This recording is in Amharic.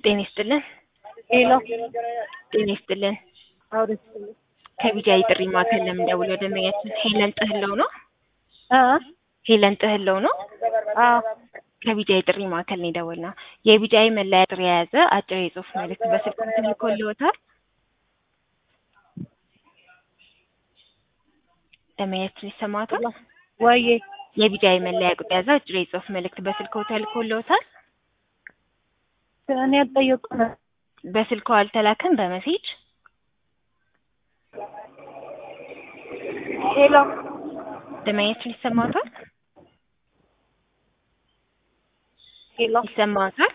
ጤና ይስጥልን። ሄሎ ጤና ይስጥልን። አውሪስልኝ ከቢጃይ ጥሪ ማዕከል ለምን ደውለው ደንበኛችን ሄለን ጥህለው ነው? አ ሄለን ጥህለው ነው? አ ከቢጃይ ጥሪ ማዕከል ነው የደወልነው። የቢጃይ መለያ ጥሪ የያዘ አጭር የጽሁፍ መልእክት በስልክ ተልኮልዎታል። ደንበኛችን ይሰማዎታል? ወዬ የቢጃይ መለያ ቁጥር የያዘ አጭር የጽሁፍ መልእክት በስልክዎ ተልኮልዎታል? እኔ አልጠየቁም። በስልክዎ አልተላከም በመሴጅ ሄሎ ደንበኛችን ይሰማዎታል? ሄሎ ይሰማዎታል?